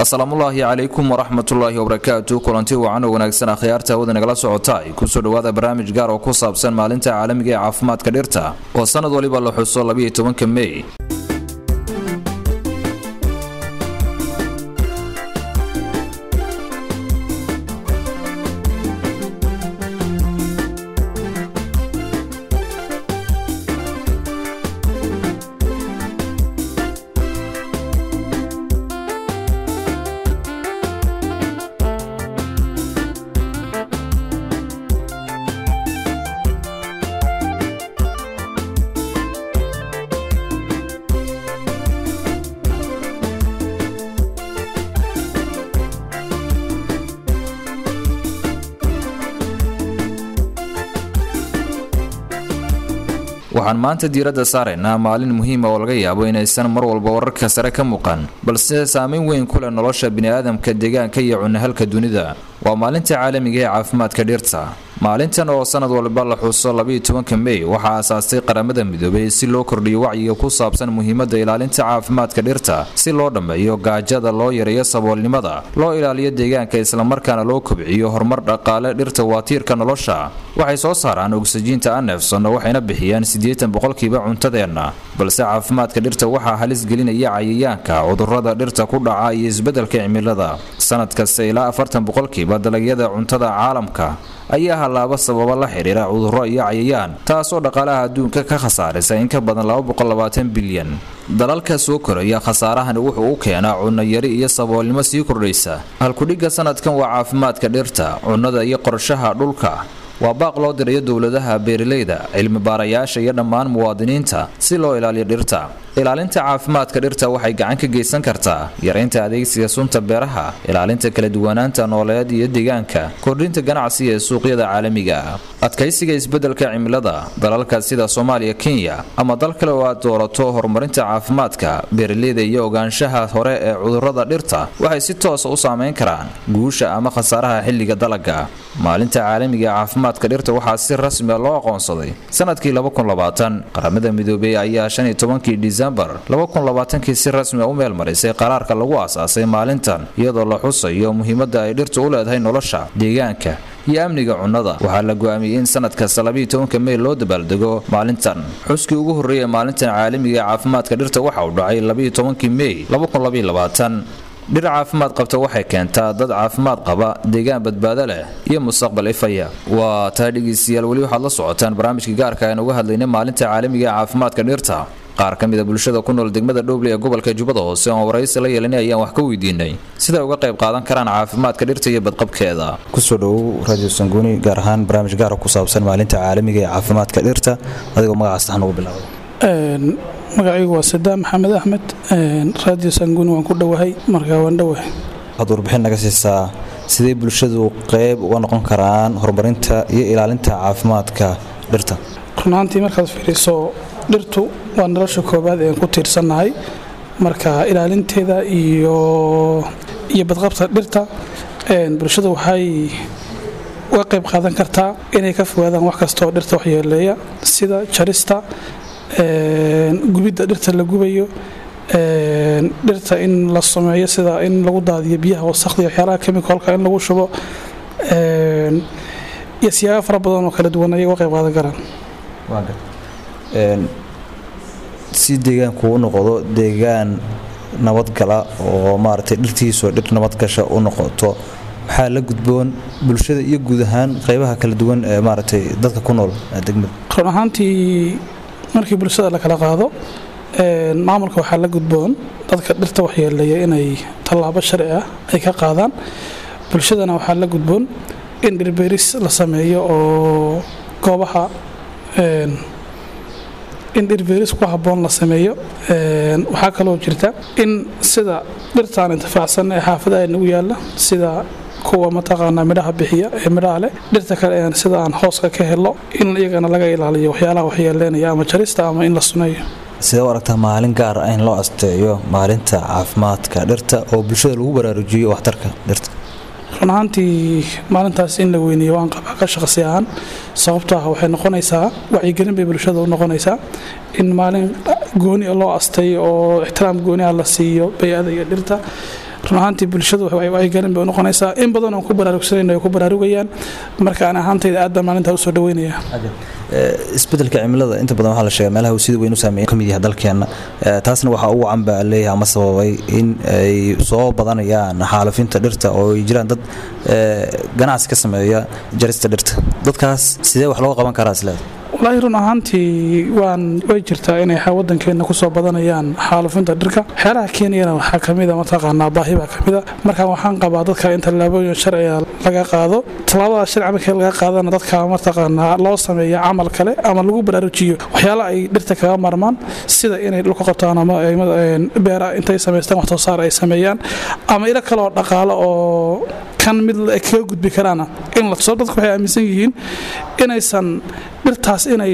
asalaamullaahi calaykum waraxmatullaahi wabarakaatu kulanti wacan oo wanaagsan akhyaarta hawada nagala socota kusoo dhawaada barnaamij gaar oo ku saabsan maalinta caalamiga ee caafimaadka dhirta oo sanad waliba la xuso labayo tobanka mey waxaan maanta diiradda saaraynaa maalin muhiima oo laga yaabo inaysan mar walba wararka sare ka muuqan balse saameyn weyn ku leh nolosha biniaadamka deegaanka iyo cunahalka dunida waa maalinta caalamiga ee caafimaadka dhirta maalintan oo sanad walba la xuso labayo tobanka mey waxaa aasaastay qaramada midoobay si loo kordhiyo wacyiga ku saabsan muhiimada ilaalinta caafimaadka dhirta si loo dhammeeyo gaajada loo yareeyo saboolnimada loo ilaaliyo deegaanka islamarkaana loo kobciyo horumar dhaqaale dhirta waa tiirka nolosha waxay soo saaraan ogsajiinta anefson waxayna bixiyaan siddeetan boqolkiiba cuntadeenna balse caafimaadka dhirta waxaa halis gelinaya cayayaanka cudurada dhirta ku dhaca iyo isbeddelka cimilada sanad kasta ilaa afartan boqolkiiba dalagyada cuntada caalamka ayaa hallaaba sababa la xidhiira cudurro iyo cayayaan taasoo dhaqaalaha adduunka ka khasaarisa in ka badan bilyan dalalka soo koraya khasaarahani wuxuu u keenaa cunno yari iyo saboolnimo sii kordhaysa halkudhigga sanadkan waa caafimaadka dhirta cunnada iyo qorshaha dhulka waa baaq loo dirayo dowladaha beeralayda cilmi baarayaasha iyo dhammaan muwaadiniinta si loo ilaaliyo dhirta ilaalinta caafimaadka dhirta waxay gacan ka geysan kartaa yaraynta adeegsiga sunta beeraha ilaalinta kala duwanaanta nooleed iyo deegaanka kordhinta ganacsiga ee suuqyada caalamiga ah adkaysiga isbeddelka cimilada dalalka sida soomaaliya kenya ama dal kale oo aad doorato horumarinta caafimaadka beeralayda iyo ogaanshaha hore ee cudurrada dhirta waxay si toosa u saameyn karaan guusha ama khasaaraha xilliga dalaga maalinta caalamiga ee caafimaadka dhirta waxaa si rasmia loo aqoonsaday sanadkii qaramada midoobey ayaa kii disembar kii si rasmia u meel marisay qaraarka lagu aasaasay maalintan iyadoo la xusayo muhiimada ay dhirtu u leedahay nolosha deegaanka iyo amniga cunnada waxaa la go-aamiyey in sanad kasta labayotobanka mey loo dabaaldego maalintan xuskii ugu horreeya maalintan caalamiga ee caafimaadka dhirta waxa uu dhacay labayotobankii mey dhir caafimaad qabta waxay keentaa dad caafimaad qaba deegaan badbaado leh iyo mustaqbal ifaya waa taa dhegeystayaal weli waxaad la socotaan barnaamijka gaarka aan uga hadlaynay maalinta caalamiga ee caafimaadka dhirta qaar ka mida bulshada ku nool degmada dhowble ee gobolka jubbada hoose oon waraysi la yeelanay ayaan wax ka weydiinay siday uga qayb qaadan karaan caafimaadka dhirta iyo badqabkeeda kusoo dhowow radio sanguuni gaar ahaan barnaamij gaara ku saabsan maalinta caalamiga ee caafimaadka dhirta adigoo magacaas taxan ugu bilaabay magacaygu waa sadaam maxamed axmed radio sanguuni waan ku dhowahay markaa waan dhowahay waxaad warbixin naga siisaa sidee bulshadu qayb uga noqon karaan horumarinta iyo ilaalinta caafimaadka dhirta runaantii markaad fiiriso dhirtu waa nolosha koobaad ean ku tiirsannahay marka ilaalinteeda iyo iyo badqabta dhirta bulshadu waxay uga qayb qaadan kartaa inay ka fogaadaan wax kastaoo dhirta waxyeeleeya sida jarista gubidda dhirta la gubayo dhirta in la sameeyo sida in lagu daadiyo biyaha wasakda iyo waxyaalaha kemikolka in lagu shubo iyo siyaabo fara badan oo kala duwan ayay uga qayb qaadan karaan si deegaanku u noqdo deegaan nabadgala oo maaragtay dhirtiisoo dhir nabadgasha u noqoto maxaa la gudboon bulshada iyo guud ahaan qaybaha kala duwan ee maaragtay dadka ku nool degmada run ahaantii markii bulshada la kala qaado maamulka waxaa la gudboon dadka dhirta waxyeeleeya inay tallaabo sharci ah ay ka qaadaan bulshadana waxaa la gudboon in dhirbeeris la sameeyo oo goobaha in dhirbeeris ku habboon la sameeyo waxaa kaloo jirta in sida dhirtaan intifaacsan ee xaafadaha nagu yaalla sida kuwa mataqaanaa midhaha bixiya ee midhaha leh dhirta kale een sida aan hooska ka helo in iyagana laga ilaaliyo waxyaalaha waxyeeleynaya ama jarista ama in la suneeyo sidee u aragtaa maalin gaar ah in loo asteeyo maalinta caafimaadka dhirta oo bulshada lagu baraarujiyo waxtarka dhirta run ahaantii maalintaas in la weyneeyo waan qabaa ka shaqsi ahaan sababto ah waxay noqonaysaa wacyigelin bay bulshada u noqonaysaa in maalin gooni loo asteeyo oo ixtiraam gooni ah la siiyo bay-ada iyo dhirta run ahaantii bulshadu wacyigelin bay unoqonaysaa in badan oon ku baraarugsanayna ay ku baraarugayaan marka aan ahaantayda aad baan maalintaa usoo dhaweynaya isbedelka cimilada inta badan waxaa la sheega meelaha uu sida weyn u saameeya ka mid yahay dalkeenna taasna waxaa ugu canba leeyahay ama sababay in ay soo badanayaan xaalufinta dhirta oo ay jiraan dad ganacsi ka sameeya jarista dhirta dadkaas sidee wax looga qaban karaa isleeda walaahi run ahaantii waan way jirtaa inay wadankeena kusoo badanayaan xaalufinta dhirka waxyaalaha keeniyana waxaa kamida mataqaanaa baahi baa kamida marka waxaan qabaa dadka in tallaabooyin sharciga laga qaado tallaabada sharci markii laga qaadana dadka mataqaanaa loo sameeya camal kale ama lagu baraarujiyo waxyaala ay dhirta kaga marmaan sida inay dhulka qabtaan ama beera intay samaystaan wax soo saar ay sameeyaan ama ilo kale oo dhaqaalo oo kan mid kaga gudbi karaana in la tuso dadku waxay aaminsan yihiin inaysan dhirtaas inay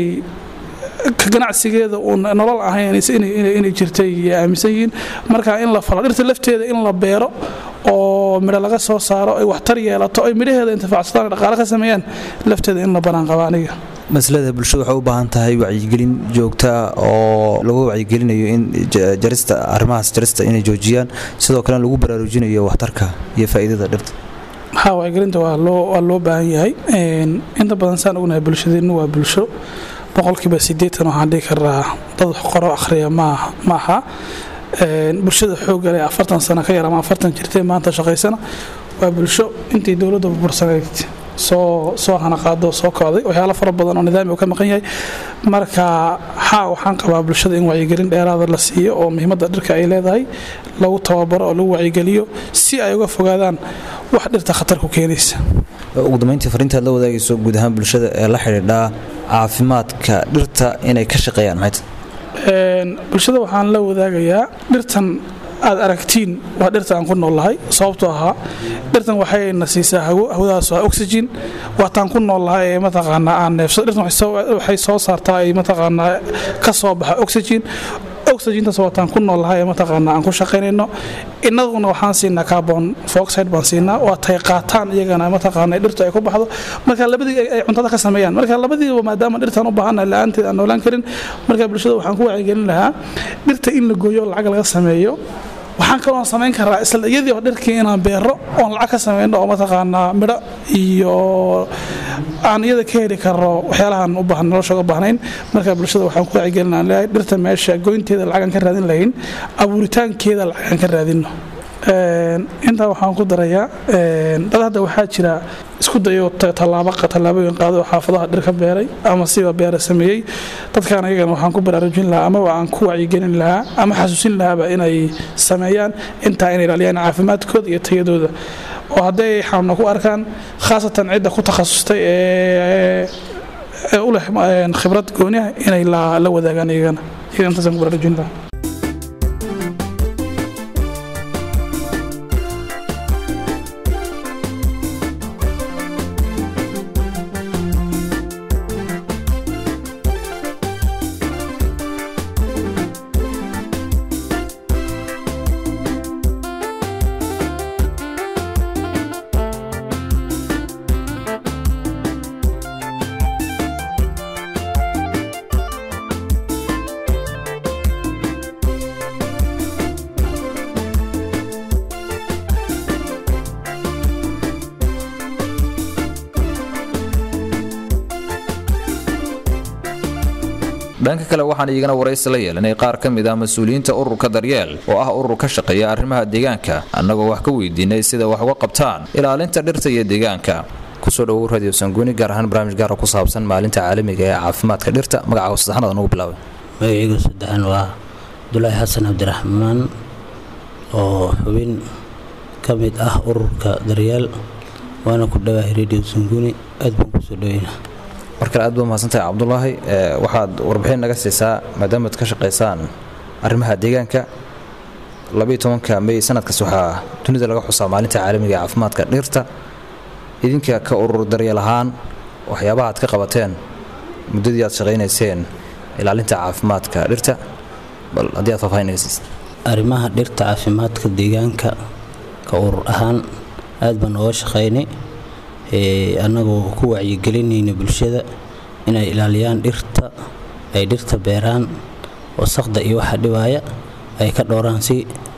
ganacsigeeda uun nolol ahayn inay jirtay aaminsan yihiin marka in la falo dhirta lafteeda in la beero oo midho laga soo saaro ay waxtar yeelato ay midhaheeda intifaacsadaan dhaqaale ka sameeyaan lafteeda in la banaan qaba aniga maslada bulshada waxay u baahan tahay wacyigelin joogtaa oo lagu wacyigelinayo in jarista arrimahaas jarista inay joojiyaan sidoo kalena lagu baraarujinayo waxtarka iyo faa'iidada dhirta haa wacyigelinta waa loo baahan yahay inta badan saan ognahay bulshadeennu waa bulsho boqolkiiba sideetan waxaan dhihi karaa dad wax qoro akhriya maaha bulshada xoogale afartan sano ka yar ama afartan jirtay maanta shaqaysana waa bulsho intii dowladda burbursanayd soo soo hanaqaado soo kocday waxyaalo fara badan oo nidaami uu ka maqan yahay marka haa waxaan qabaa bulshada in wacyigelin dheeraada la siiyo oo muhiimadda dhirka ay leedahay lagu tababaro oo lagu wacyigeliyo si ay uga fogaadaan wax dhirta khatar ku keenaysa ugu dambeyntii fariintaad la wadaagayso guud ahaan bulshada ee la xidhiidhaa caafimaadka dhirta inay ka shaqeeyaan maxay bulshada waxaan la wadaagayaa dhirtan aad aragtiin waa dhirta aan ku noolnahay sababtoo ahaa dhirtan waxayna siisaa hawadaas waa oxygen waataan ku noolnahay ee mataqaanaa aan neefsado dhirtan waxay soo saartaa ay mataqaanaa ka soo baxa oxygen oxygentas waataan ku noolnahay ee mataqaanaa aan ku shaqaynayno innaguna waxaan siinaa carbon foxide baan siinaa waa tay qaataan iyagana mataqaanaa dhirtu ay ku baxdo marka labadii ay cuntada ka sameeyaan marka labadiiba maadaama dhirtaan u baahannahay la-aanteed aan noolaan karin marka bulshada waxaan ku wacyigelin lahaa dhirta in la gooyo lacag laga sameeyo waxaan kaloo samayn karaa isla iyadii oo dhirkii inaan beero oon lacag ka samayno oo mataqaanaa midho iyo aan iyada ka heli karno waxyaalahan u baahan nolosha uga baahnayn marka bulshada waxaan ku wacyigelin aan leeyahay dhirta meesha goynteeda lacagaan ka raadin lahayn abuuritaankeeda lacagaan ka raadinno intaa waxaan ku darayaa dad hadda waxaa jira isku dayo tallaabooyin qaado oo xaafadaha dhir ka beeray ama siba beera sameeyey dadkaan ayagana waxaan ku baraarujin lahaa amaba aan ku wacyigelin lahaa ama xasuusin lahaaba inay sameeyaan intaa inay ilaaliyaan caafimaadkooda iyo tayadooda oo hadday xanuuna ku arkaan khaasatan cidda ku takhasustay ee u leh khibrad gooniah inay la wadaagaan iyagana iyaga intaasaan ku baraarujin lahaa dhanka kale waxaan iyagana waraysi la yeelanay qaar ka mid ah mas-uuliyiinta ururka daryeel oo ah urur ka shaqeeya arrimaha deegaanka annagoo wax ka weydiinay sida wax uga qabtaan ilaalinta dhirta iyo deegaanka kusoo dhawow radio sanguuni gaar ahaan barnaamij gaara ku saabsan maalinta caalamiga ee caafimaadka dhirta magaca saddexaad anugu bilaabay magacayga saddexan waa abdulaahi xasan cabdiraxmaan oo xubin ka mid ah ururka daryeel waana ku dhawahay radio sanguuni aad baan kusoo dhaweynaa mar kale aad baa mahadsantahay cabdulaahi waxaad warbixin naga siisaa maadaamaad ka shaqaysaan arrimaha deegaanka labaiyo tobanka mey sanadkaas waxaa dunida laga xusaa maalinta caalamiga ee caafimaadka dhirta idinka ka urur daryeel ahaan waxyaabaha aad ka qabateen muddadii aad shaqaynayseen ilaalinta caafimaadka dhirta bal haddii aad faahfaahin naga siisa arrimaha dhirta caafimaadka deegaanka ka urur ahaan aad baan ooga shaqaynay annagoo ku wacyigelinayna bulshada inay ilaaliyaan dhirta ay dhirta beeraan wasaqda iyo waxa dhibaaya ay ka dhowraan si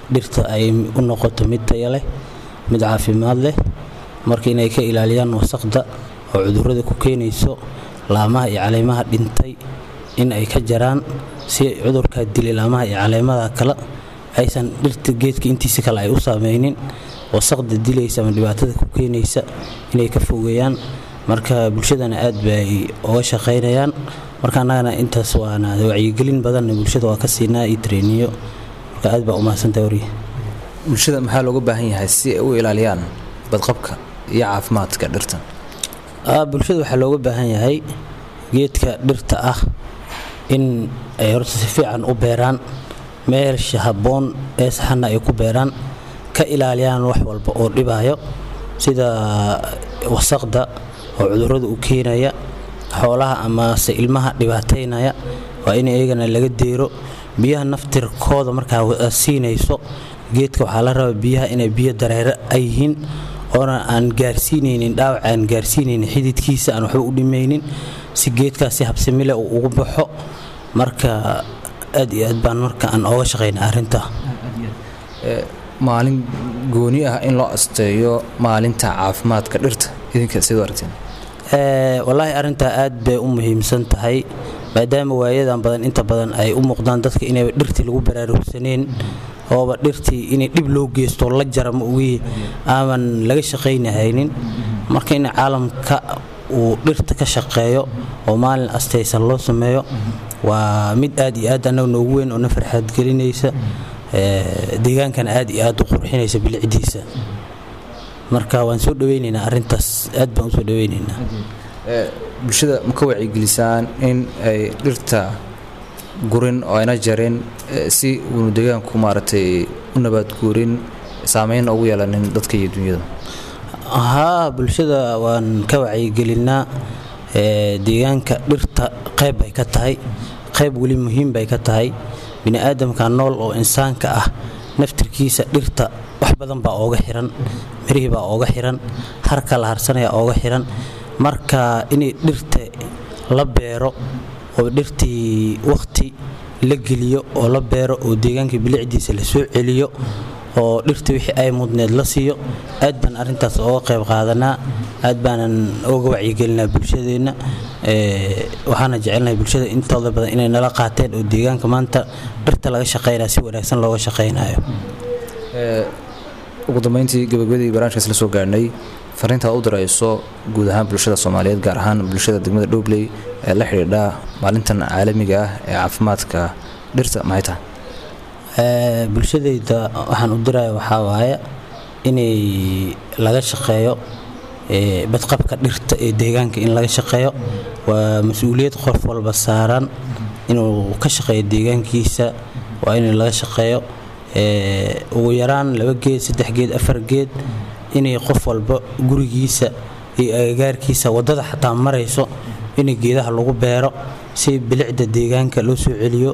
dhirta ay u noqoto mid taya leh mid caafimaad leh marka inay ka ilaaliyaan wasaqda oo cudurrada ku keenayso laamaha iyo caleemaha dhintay in ay ka jaraan si cudurkaa dilay laamaha iyo caleemada kale aysan dhirta geedka intiisa kale ay u saameynin wasaqda dilaysa ama dhibaatada ku keenaysa inay ka fogeeyaan marka bulshadana aad bay uga shaqaynayaan marka annagana intaas waana wacyigelin badanna bulshada waa ka siinaa iyo treniyo marka aad baa umahadsantahay warya bulshada maxaa looga baahan yahay si ay u ilaaliyaan badqabka iyo caafimaadka dhirta bulshada waxaa looga baahan yahay geedka dhirta ah in ay horta si fiican u beeraan meelsha habboon ee saxanna ay ku beeraan ka ilaaliyaan wax walba oo dhibaayo sida wasaqda oo cudurrada u keenaya xoolaha amase ilmaha dhibaataynaya waa in iyagana laga deero biyaha naftirkooda markaa siinayso geedka waxaa la rabaa biyaha inay biyo dareere ay yihiin oona aan gaarsiinaynin dhaawac aan gaarsiinaynin xididkiisa aan waxba u dhimaynin si geedkaasi habsamile uu ugu baxo marka aad iyo aad baan marka aan ooga shaqayna arrinta maalin gooni ah in loo asteeyo maalinta caafimaadka dhirta idinka sidoo aragteen wallaahi arrintaa aad bay u muhiimsan tahay maadaama waayadan badan inta badan ay u muuqdaan dadka inayba dhirtii lagu baraarugsaneen ooba dhirtii inay dhib loo geysto la jara ma ogii aaman laga shaqaynahaynin marka in caalamka uu dhirta ka shaqeeyo oo maalin astaysan loo sameeyo waa mid aad iyo aad annaga noogu weyn oo na farxaad gelinaysa deegaankana aad iyo aad u qurxinaysa bilicdiisa marka waan soo dhaweynaynaa arintaas aad baan usoo dhaweynaynaa bulshada ma ka wacyigelisaan in ay dhirta gurin oo ayna jarin si uunu deegaanku maaragtay u nabaadguurin saameyn ugu yeelanin dadka iyo dunyada haa bulshada waan ka wacyigelinaa deegaanka dhirta qayb bay ka tahay qayb weli muhiim bay ka tahay bini'aadamka nool oo insaanka ah naftirkiisa dhirta wax badan baa ooga xiran mirihii baa ooga xiran harka la harsanaya ooga xiran marka inay dhirta la beero oo dhirtii wakhti la geliyo oo la beero oo deegaanka bilicdiisa la soo celiyo oo dhirta wixii ay mudneed la siiyo aad baan arrintaas ooga qayb qaadanaa aad baanan oga wacyigelinaa bulshadeenna waxaana jecelnahay bulshada intooda badan inay nala qaateen oo deegaanka maanta dhirta laga shaqaynaya si wanaagsan looga shaqaynayo ugu dambeyntii gabagabadii barnaamijkaas la soo gaarhnay fariintaad u dirayso guud ahaan bulshada soomaaliyeed gaar ahaan bulshada degmada dhobley ee la xidhiidha maalintan caalamiga ah ee caafimaadka dhirta maxay tahay bulshadayda waxaan u diraya waxaa waaye inay laga shaqeeyo badqabka dhirta ee deegaanka in laga shaqeeyo waa mas-uuliyad qof walba saaran inuu ka shaqeeyo deegaankiisa waa in laga shaqeeyo ugu yaraan laba geed saddex geed afar geed inay qof walba gurigiisa iyo agagaarkiisa wadada xataa marayso in geedaha lagu beero si bilicda deegaanka loo soo celiyo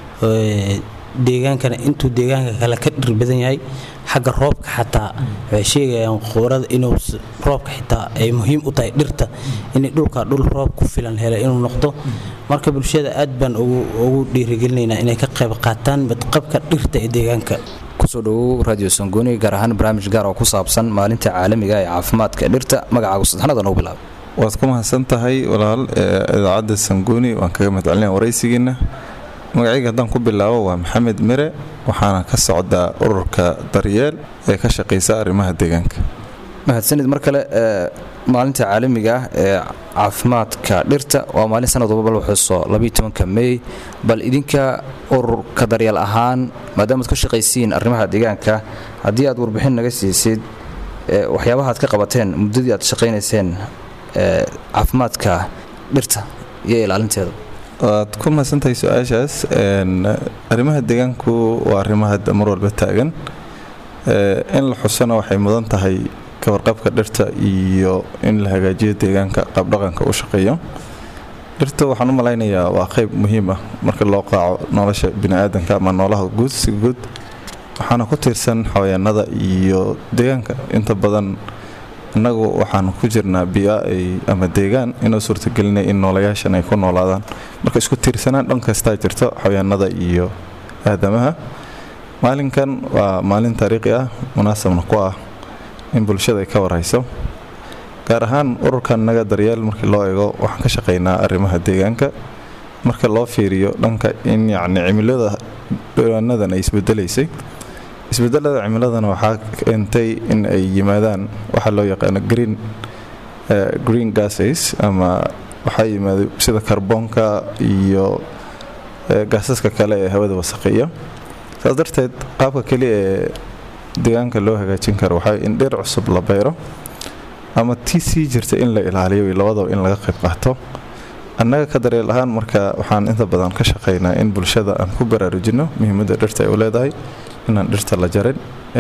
deegaankana intuu deegaanka kale ka dhir badan yahay xagga roobka xataa waxay sheegayaan quurada inuu roobka xitaa ay muhiim u tahay dhirta inay dhulka dhul roob ku filan hela inuu noqdo marka bulshada aad baan ugu dhiirigelinaynaa inay ka qayb qaataan badqabka dhirta ee deegaanka kusoo dhawow radio sangooni gaar ahaan barnaamij gaar oo ku saabsan maalinta caalamiga ee caafimaadka dhirta magacaagu saddexnada nagu bilaab waad ku mahadsan tahay walaal idaacadda sangooni waan kaga mahadcelinaya waraysigiina magacayga haddaan ku bilaabo waa maxamed mire waxaana ka socdaa ururka daryeel ee ka shaqaysa arrimaha deegaanka mahadsanid mar kale maalinta caalamiga ah ee caafimaadka dhirta waa maalin sanad walba la xuso labaiyotobanka mey bal idinka ururka daryeel ahaan maadaamaad ka shaqaysiin arrimaha deegaanka haddii aad warbixin naga siisid waxyaabaha aad ka qabateen muddadii aad shaqaynayseen caafimaadka dhirta iyo ilaalinteeda waad ku mahadsantahay su-aashaas arrimaha deegaanku waa arrimaha mar walba taagan in la xusona waxay mudan tahay kawarqabka dhirta iyo in la hagaajiyo deegaanka qaabdhaqanka u shaqeeyo dhirta waxaan u malaynayaa waa qayb muhiim ah marka loo qaaco nolosha biniaadanka ama noolaha guud si guud waxaana ku tiirsan xawayaanada iyo deegaanka inta badan innagu waxaan ku jirnaa bia ama deegaan inoo suurtagelinaya in noolayaashan ay ku noolaadaan marka isku tiirsanaan dhan kastaa jirto xawayaanada iyo aadamaha maalinkan waa maalin taariikhi ah munaasabna ku ah in bulshada ay ka warhayso gaar ahaan ururkan naga daryeel markii loo eego waxaan ka shaqaynaa arrimaha deegaanka marka loo fiiriyo dhanka in yacni cimilada dhawaanadan ay isbedelaysay isbedelada cimiladana waxaa keentay in ay yimaadaan waxaa loo yaqaano green green gases ama waxaa yimaada sida karboonka iyo gaasaska kale ee hawada wasaqeeya saas darteed qaabka keliya ee deegaanka loo hagaajin karo waxaa in dhir cusub la bayro ama tii sii jirta in la ilaaliyo iyo labadaba in laga qayb qaato annaga ka daryeel ahaan marka waxaan inta badan ka shaqaynaa in bulshada aan ku baraarujino muhiimadda dhirta ay u leedahay inaan dhirta la jarin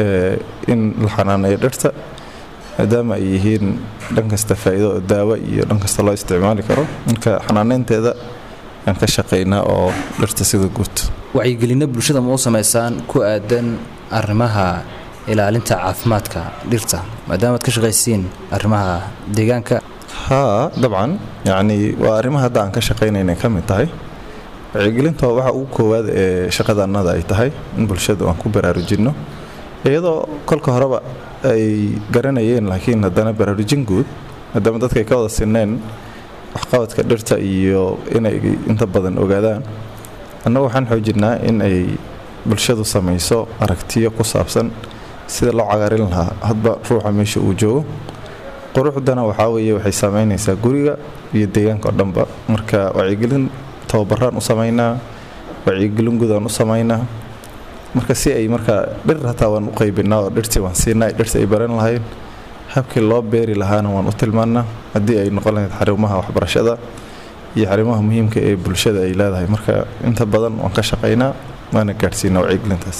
in la xanaaneeyo dhirta maadaama ay yihiin dhan kasta faa'iido oo daawo iyo dhan kasta loo isticmaali karo marka xanaaneynteeda aan ka shaqaynaa oo dhirta sida guud wacyigelinno bulshada ma u samaysaan ku aadan arrimaha ilaalinta caafimaadka dhirta maadaama ad ka shaqaysiin arrimaha deegaanka haa dabcan yacni waa arrimaha hadda aan ka shaqaynaynay ka mid tahay wacyigelinta waxa ugu koowaad ee shaqadaannada ay tahay in bulshadu aan ku baraarujinno iyadoo kolka horeba ay garanayeen laakiin haddana baraarujin guud maadaama dadka ay ka wada sineen waxqabadka dhirta iyo inay inta badan ogaadaan annagu waxaan xoojinnaa in ay bulshadu samayso aragtiyo ku saabsan sida loo cagaarin lahaa hadba ruuxa meesha uu joogo quruxdana waxaa weeye waxay saameynaysaa guriga iyo deegaanka oo dhanba marka wacyigelin tababaraan u samaynaa wacyigelin gudaan u samaynaa marka si ay markaa dhir hataa waan u qaybinaa oo dhirtii waan siinaa dhirtii ay baran lahayn habkii loo beeri lahaana waan u tilmaannaa haddii ay noqon lahayd xarumaha waxbarashada iyo xarumaha muhiimka ee bulshada ay leedahay marka inta badan waan ka shaqaynaa waana gaadhsiinaa wacyigelintaas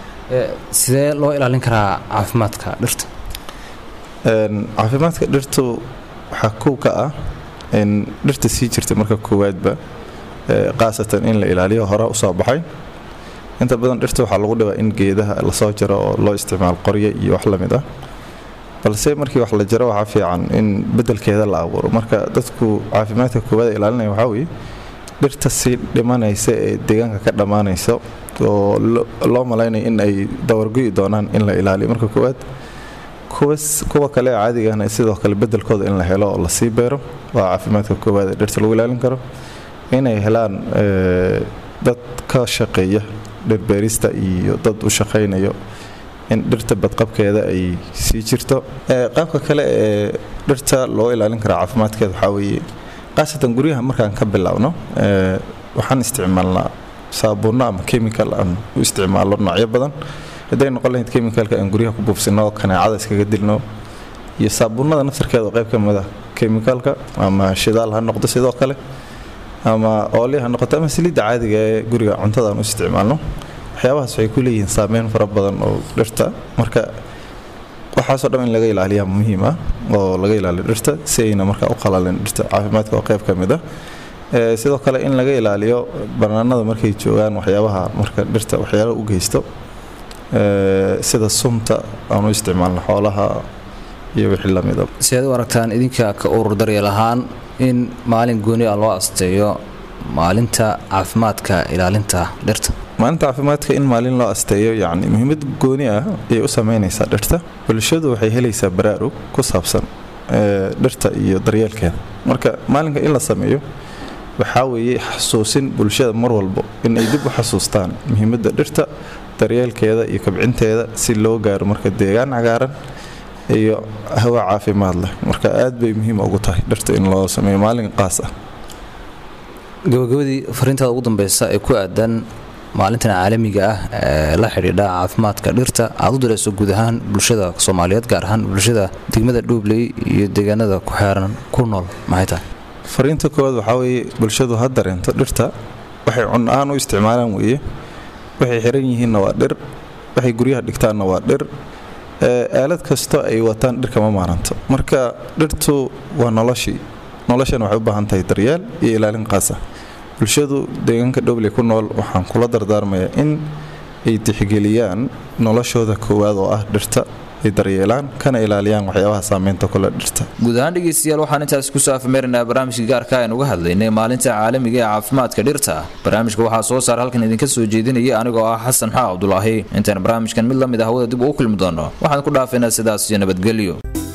sidee loo ilaalin karaa caafimaadka dhirta caafimaadka dhirtu waxaa kow ka ah in dhirta sii jirta marka koowaadba khaasatan in la ilaaliyo hore usoo baxay inta badan dhirta waxaa lagu dhibaa in geedaha lasoo jaro oo loo isticmaalo qoryo iyo wax lamid ah balse markii wax la jaro waxaa fiican in bedelkeeda la abuuro marka dadku caafimaadka koowaad ilaalinaya waxaa weeye dhirta sii dhimanaysa ee deegaanka ka dhammaanaysa oo loo malaynayo in ay dawargoyi doonaan in la ilaaliyo marka koowaad kuwa kale ee caadigana sidoo kale bedelkooda in la helo oo lasii beero waa caafimaadka koowaad ee dhirta lagu ilaalin karo inay helaan dad ka shaqeeya dhirbeerista iyo dad u shaqaynayo in dhirta badqabkeeda ay sii jirto qaabka kale ee dhirta loo ilaalin karaa caafimaadkeeda waxaa weeye khaasatan guryaha markaan ka bilaabno waxaan isticmaalnaa saabuunno ama chemical aan u isticmaalno noocyo badan hadday noqon lahayd chemicalka aan guryaha ku buufsino kaneecada iskaga dilno iyo saabuunnada naftarkeeda oo qayb ka mid ah chemicalka ama shidaal ha noqdo sidoo kale ama ooli ha noqoto ama saliidda caadiga ee guriga cuntada aan u isticmaalno waxyaabahaas waxay ku leeyihiin saameyn fara badan oo dhirta marka waxaasoo dhan in laga ilaaliyaa muhiim ah oo laga ilaaliyo dhirta si ayna markaa u qalalin dhirta caafimaadka oo qayb ka mid ah sidoo kale in laga ilaaliyo banaanada markay joogaan waxyaabaha marka dhirta waxyaala u geysto sida sunta aan u isticmaalno xoolaha iyo wixii lamida si aad u aragtaan idinka ka urur daryeel ahaan in maalin gooni ah loo asteeyo maalinta caafimaadka ilaalinta dhirta maalinta caafimaadka in maalin loo asteeyo yacni muhiimad gooni ah ayay u sameynaysaa dhirta bulshadu waxay helaysaa baraarug ku saabsan dhirta iyo daryeelkeeda marka maalinka in la sameeyo waxaa weeye xasuusin bulshada mar walbo in ay dib u xasuustaan muhiimadda dhirta daryeelkeeda iyo kabcinteeda si loo gaaro marka deegaan cagaaran iyo hawa caafimaad leh marka aad bay muhiim ugu tahay dhirta in loo sameeyo maalin qaas ah gabagabadii fariintaada ugu dambeysa ee ku aadan maalintan caalamiga ah ee la xidhiidha caafimaadka dhirta aad u dirayso guud ahaan bulshada soomaaliyeed gaar ahaan bulshada degmada dhuubley iyo deegaanada ku xeeran ku nool maxay tahay fariinta koowaad waxaa weeye bulshadu ha dareento dhirta waxay cun ahaan u isticmaalaan weeye waxay xiran yihiinna waa dhir waxay guryaha dhigtaanna waa dhir aalad kastoo ay wataan dhirkama maaranto marka dhirtu waa noloshii noloshana waxay u baahan tahay daryeel iyo ilaalin qaas ah bulshadu deegaanka dhowley ku nool waxaan kula dardaarmayaa in ay tixgeliyaan noloshooda koowaad oo ah dhirta ay daryeelaan kana ilaaliyaan waxyaabaha saameynta kule dhirta guud ahaan dhegeystayaal waxaan intaas kusoo afmeerinaa barnaamijka gaarka aynu uga hadlaynay maalinta caalamiga ee caafimaadka dhirta barnaamijka waxaa soo saar halkan idinka soo jeedinaya anigoo ah xasan xaa cabdulaahi intaan barnaamijkan mid la mid ah hawada dib ugu kulmi doono waxaan ku dhaafaynaa sidaas iyo nabadgelyo